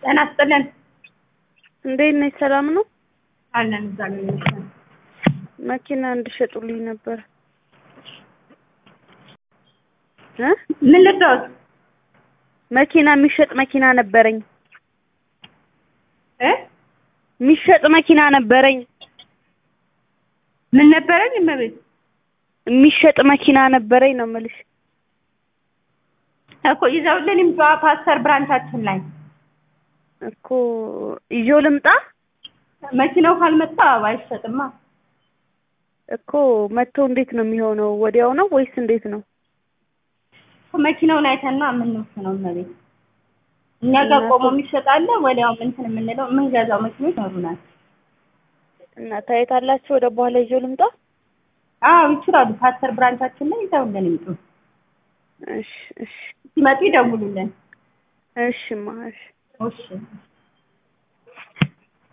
ጤና ይስጥልን። እንዴት ነሽ? ሰላም ነው? አለን እግዚአብሔር ይመስገን። መኪና እንድሸጡልኝ ነበር እ ምን ልትወት መኪና የሚሸጥ መኪና ነበረኝ እ የሚሸጥ መኪና ነበረኝ ምን ነበረኝ? እመቤት የሚሸጥ መኪና ነበረኝ ነው የምልሽ። እኮ ይዘውልን ይምጡ ፓስተር ብራንቻችን ላይ እኮ ይዤው ልምጣ መኪናው ካልመጣ አይሸጥማ። እኮ መጥቶ እንዴት ነው የሚሆነው? ወዲያው ነው ወይስ እንዴት ነው? መኪናውን አይተና የምንወስነው እመቤት። እኛ ጋር ቆሞ የሚሸጣለ ወዲያው እንትን የምንለው የምንገዛው መኪኖች ይኖሩናል። እና ታየታላችሁ። ወደ በኋላ ይዤው ልምጣ? አዎ ይችላሉ። ፓስተር ብራንቻችን ላይ ይዘውልን ይምጡ። እሺ እሺ ሲመጡ ይደውሉልን። እሺማ እሺ እሺ